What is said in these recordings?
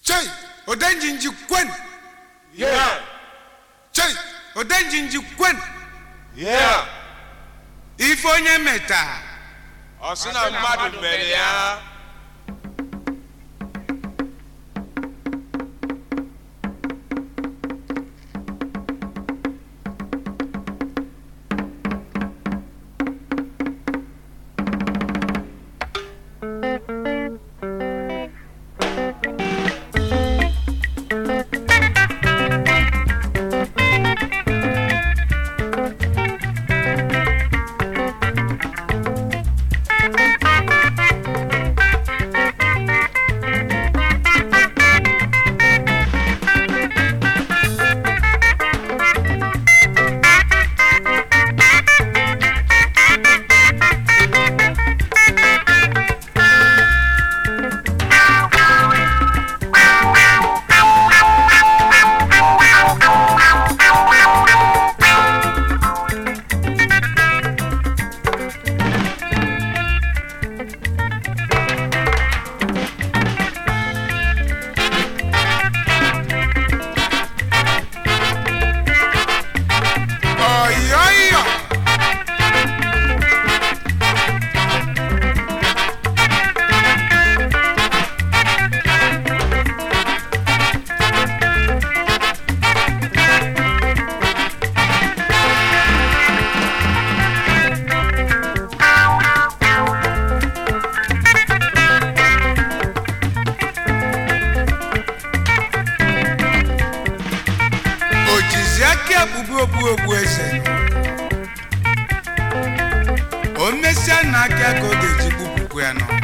chei odenjinji kwen Yeah. chei odenjinji kwen Yeah. ife onye meta Ọ sị na mmadụ mere ya. ọyọyọ o jizi aka ekpubu okpu okpu eze o mesịa na aka ka ọ ga-eji gbupụkwu ya nọ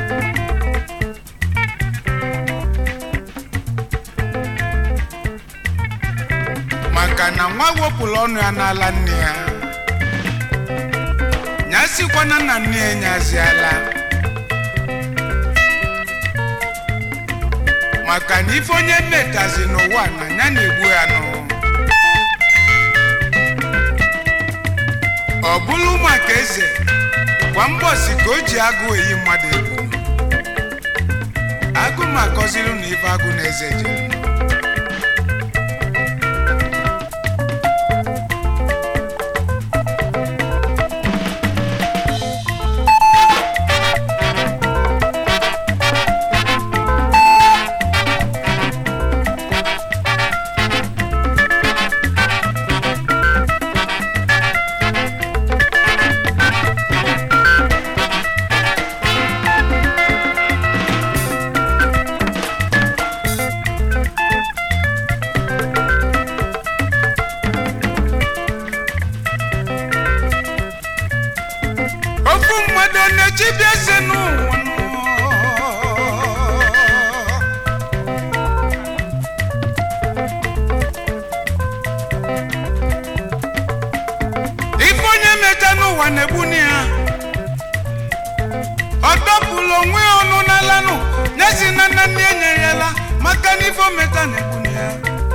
maka na nwa wepụrụ ọnụ ya n'ala nne ya nyasikwana na nne ya nyaziala maka na ife onye mmetazi n'ụwa na ya na-egbu ya nụ ọ bụrụ maka eze kwa mbọsi ka o ji agụ eyi mmadụ egwu agụ ma akọziru na ife agụ na eze ji ofu mmadụ ọ na-echibia eze n'ụwa nọ? ife onye meta n'ụwa na-egbuni ya ọ dọpụrụ onwe ya ọnụ n'alanụ nyezi na nna nne enyerela maka na ife o meta na-egbuni ya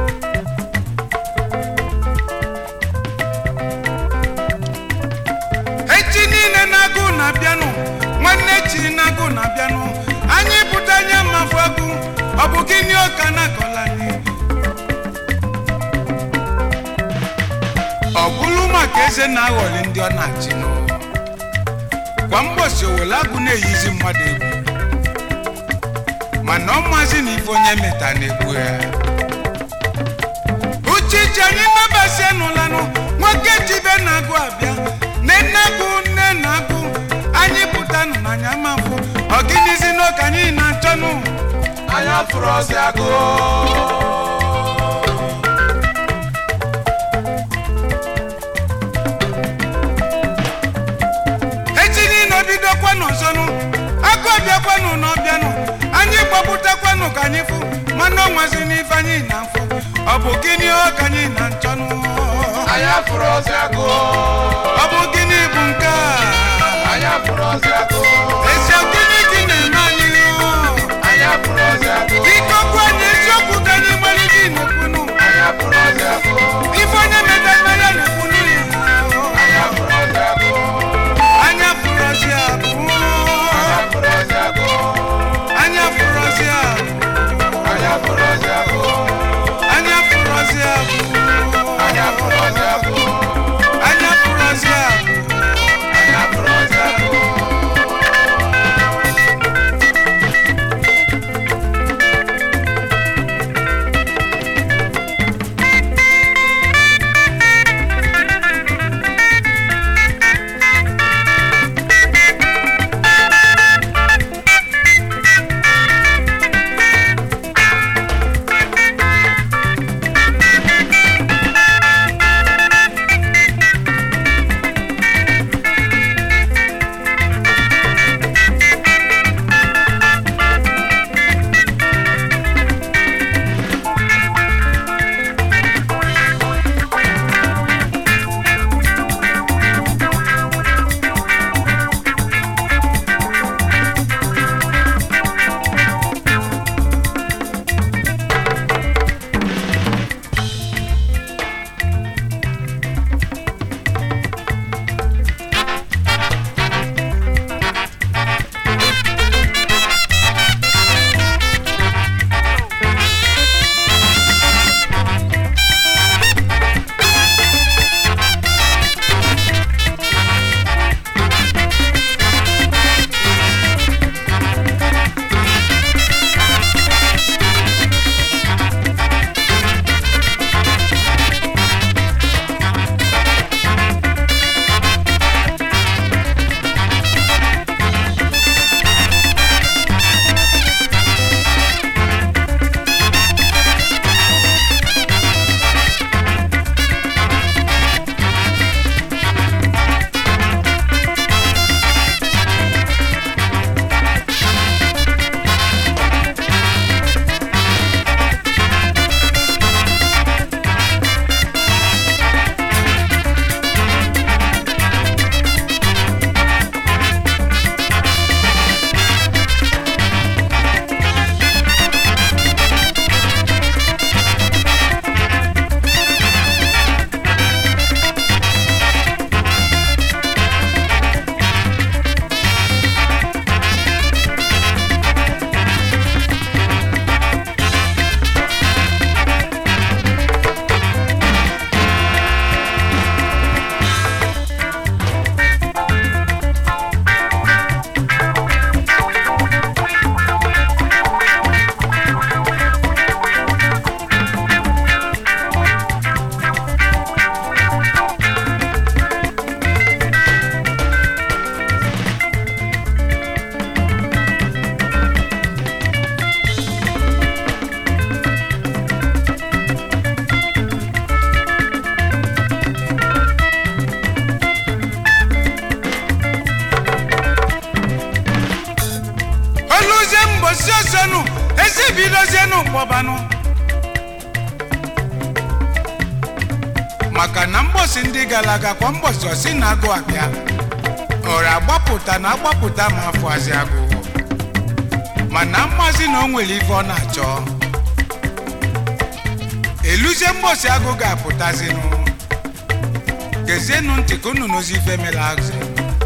echi niile na-agụ na-abịanụ nwanne echi na-agụ na-abịanụ anyị pụta anya mafụ agụ ọ bụ gịnị ọka na-akọla anyị ọ bụrụ maka eze na-aghọli ndị ọ na-achị nụ kwa mgbọsi owele agụ na-eyizi mmadụ egwu mana ọ mazi na ife onye meta na-egbu ya uchichi anyị nabasi nụlanụ nwoke jibe na-agụ abịa nne na-agụ nne na-agụ anyị pụtanụ n'anya mafụ ọ gịnịzi n'oke anyị na-achọnụ Anya fụrụ ọsị agụ. echi niile obidokwanụ ọzọnụ agụ ọbịakwanụ n'ọbịanụ anyị gbapụtakwanụ ka anyị fụ mana ọ nwazi n'ife anyị na-afụ ọ bụ gịnị ọ ka anyị na-achọnụ Anya fụrụ ọsị agụ. ọ bụ gịnị bụ nke a Anya fụrụ ọsị agụ. ezi gịnị gị na-eme anyị Anya fụrụ ọsị agụ. ikokwu anyị eziokwu ka anyị gbali gị na-ekwunu Anya fụrụ ọsị agụ. ife onye meta mmanya na-ekwunu ya Anya fụrụ ọsị agụ. anya fụrụ ọzi abụ Anya fụrụ ọsị agụ. anya fụrụ ọzi abụ Anya fụrụ ozi agụ anya fụrụzi agụ anya fụrụ ozi agụ anya fụrụzi agụ anya fụrụ ozi agụ oluzie mbosi osenu ezibidozienu kpọbanụ maka na mgbosi ndị gara aga kwa mgbosi osi na agụ abịa ọra agbapụta na agbapụta ma afọazi agụ mana mmazi na o nwere ife ọ na-achọ eluzie mgbosi agụ ga-apụtazinụ gezienụ ntị ka unu n'ozi ife mere azụ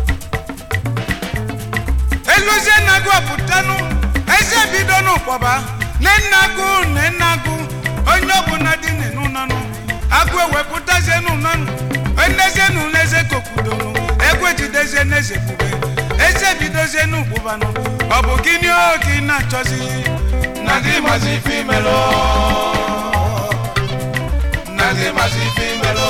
eluzie nagụ apụtanụ eze bidonụ kpọba nenagụ nenagụ onye ọbụla dị n'ụnọnụ agụ ewepụtazienụ nọnụ enezienụ n'eze kokwudonụ egwe jidezie n'eze bube eze bidozienụ kpụbanụ ọ bụ gịnị oge ị na-achọzi na gị masị ife imelụ na gị masị ife imelụ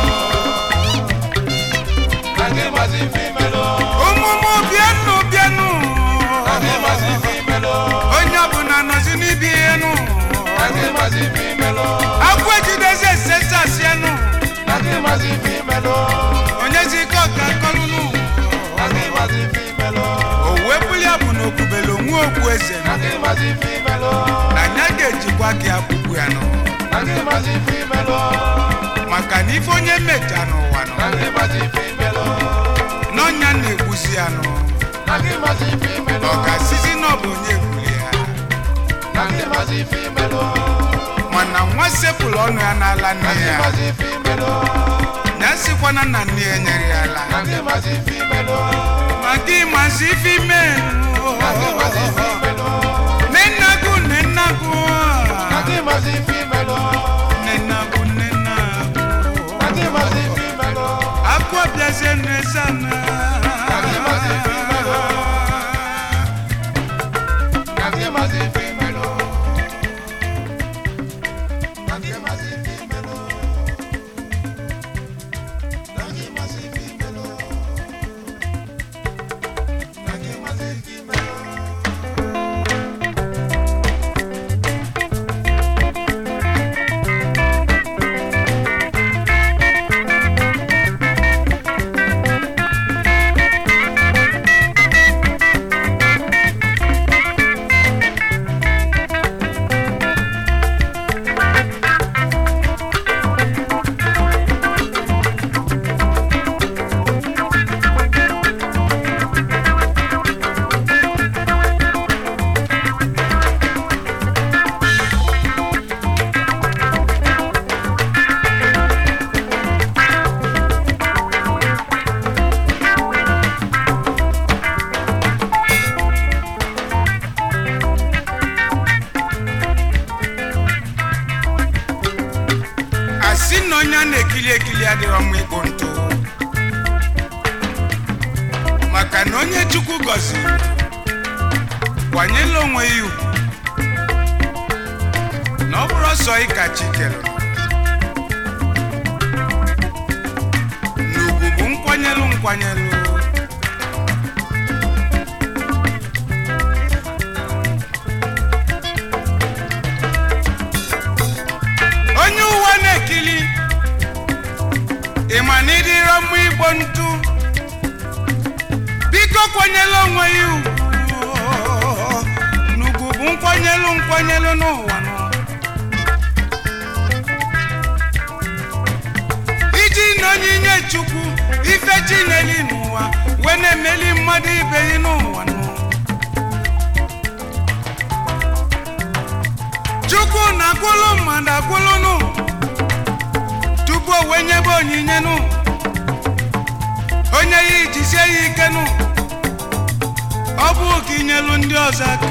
na gị masị ife imelụ ụmụmụ bịanụ bịanụ na gị masị ife imelụ onye ọbụla nọzi n'ibi ihe nụ na gị masị ife imelụ agwọ ejidezi esesasienụ na gị masị ife imelụ onyezi ike ọka kọlụnụ na gị masị ife imelụ owe buli ya bụ na okpubele onwe okpu eze na gị masị ife imelụ na nya ga-ejikwa gị akwụkwụ ya nụ na gị masị ife imelụ maka na ife onye mmecha n'ụwa nọ na gị masị ife imelụ n'ọnya na-egbusi ya nụ na gị masị ife imelụ ọ ga-asizi na ọ bụ onye egbuli ya na gị masị ife imelụ mana nwa sepụlụ ọnụ ya n'ala nne na gị ya masị ife imelụ ya sikwana na nne ya nyere ya ala na gị masị ife imelụ ma gị mazi ife ime na gị masị ife imelụ nenagụ nenagụ onye a na-ekili ekili adịrọ mma ịkpụ ntụ maka na onye chukwu gọziri kwanyela onwe ya ugwu na ọ bụrụ ọsọ ịka chi kere n'ugwu bụ nkwanyelụ nkwanyelụ onye ụwa na-ekili ịma na ịdịrọ mma igbo ntụ biko kwanyela onwe ya ugwu n'ugwu bụ nkwanyelụ nkwanyelụ n'ụwa nọ iji na onyinye chukwu ife chineli n'ụwa wee na-emeli mmadụ ibe ya n'ụwa nọ chukwu na-akwụlụ mmadụ akwụlụ nụ tupu o wee nyebe onyinye nụ onye ya ijisie ya ike nụ ọ bụ ka inyelu ndị ọzọ aka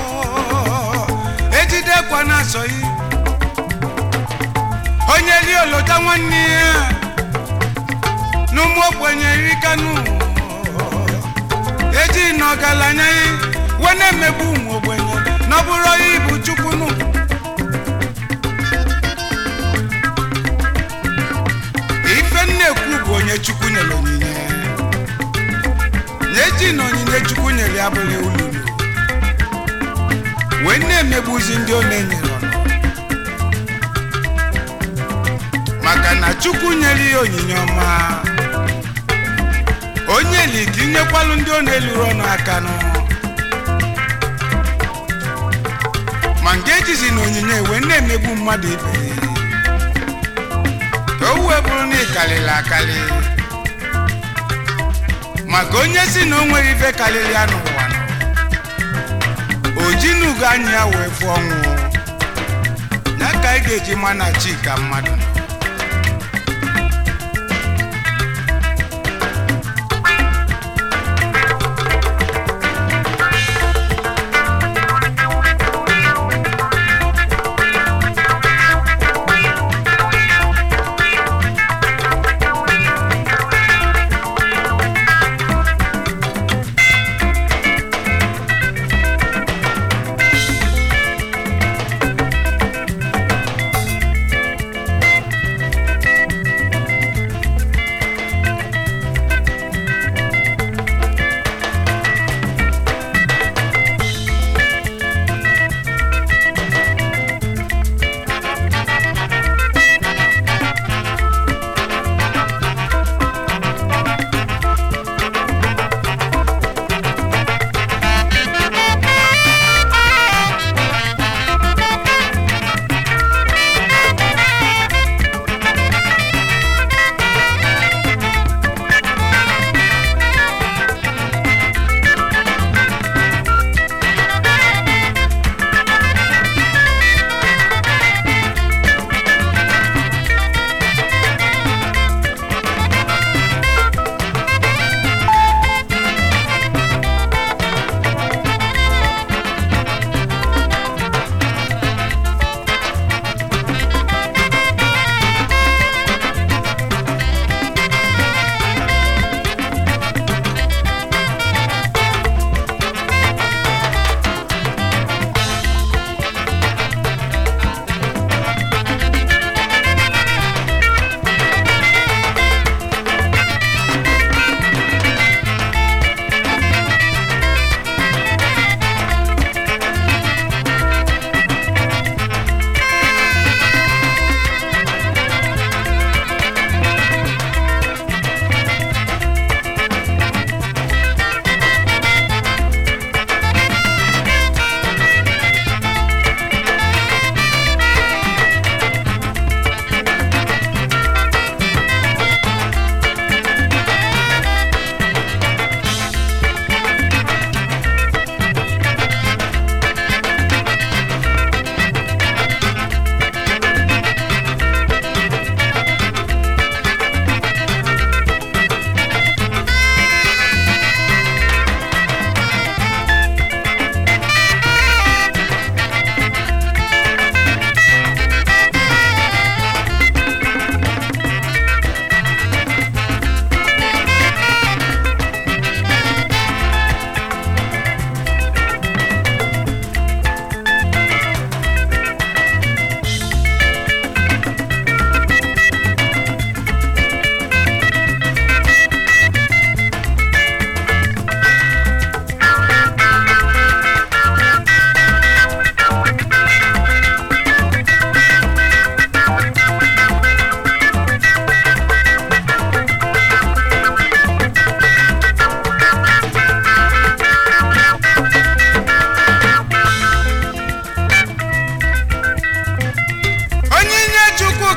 ejidekwa na asọyi onye li olota nwanne ya n'ụmụ ogbenye rikanụ eji na ọgaranya ya wee na-emegbu ụmụ ogbenye na ọ bụrụ onye ibu chukwu nụ ife m na-ekwu bụ onye chukwu nyere onyinye na-eji na onyinye chukwu nyere ya bụrụ ululu wee na-emegbuzi ndị ọ na-enyere ọnụ maka na chukwu nyere ya onyinye ọma onye li ka inyekwalụ ndị ọ na-eluru ọnụ aka nụ ma nke ejizi na onyinye wee na-emegbu mmadụ ibe ya ka o wee bụrụ na ịkalịrị akali maka onye si na o nwere ife karịrị ya n'ụwa nọ, o ji n'ugo anya ya wee fụọ ọnwụ ya ka anyị ga-eji ma na chi ka mmadụ nọ.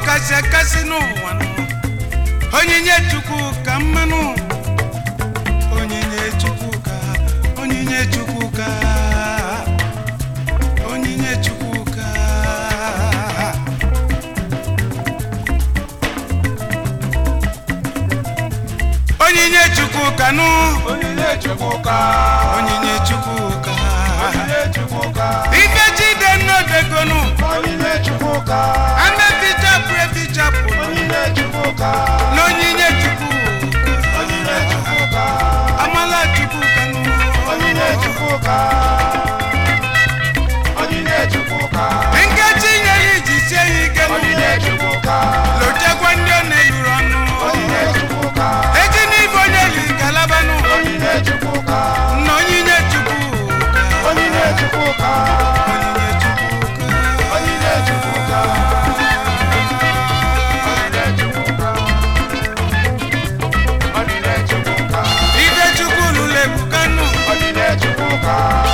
kasị akasị n'ụwa nụ onyinye chukwu ka mmanụ onyinye chukwu ka onyinye chukwu ka onyinye chukwu ka onyinye chukwu ka nụ Onyinye Chukwuka. onyinye chukwu ka Onyinye Chukwuka. ife jide nnọdegonu Onyinye Chukwuka. amefichapụ efichapụ Onyinye Chukwuka. n'onyinye chukwu Onyinye Chukwuka. amala chukwu ka nụ Onyinye Chukwuka. Onyinye Chukwuka. nkechi nyere iji sie ya ike nụ Onyinye Chukwuka. lotekwa ndị ọ na-eluru ọnụ Onyinye Chukwuka. eji n'ibe onye li galabanụ Onyinye Chukwuka. na onyinye chukwu Onyinye Chukwuka. onyinye chukwu Onyinye Chukwuka. Onyinye Chukwuka. Onyinye Chukwuka. ife chukwu lụrụ ebuka nụ Onyinye Chukwuka.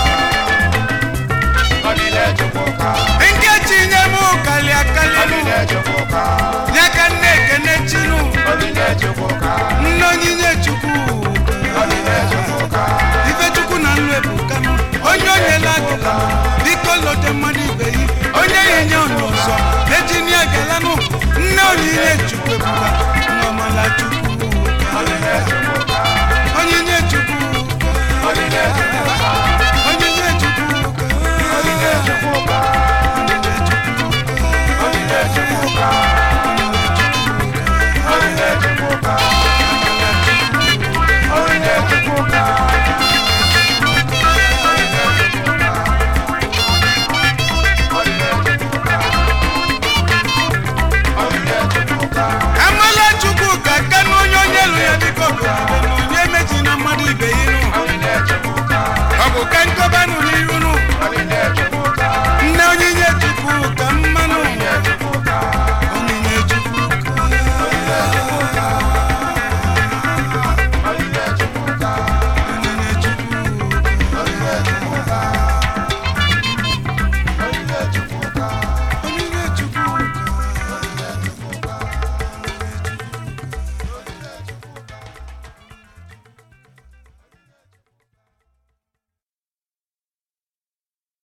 Onyinye Chukwuka. nkechi nye m kali akali nụ Onyinye Chukwuka. ya ka nne ekene chinụ Onyinye Chukwuka. nna onyinye chukwu Onyinye Chukwuka. ife chukwu na nlụ ebuka nụ onye onyela agụla biko lote mmadụ ibe yi onye ya enye onye ọzọ eji nye galanụ nne onyinye chukwu ebuka nwa ọmala chukwu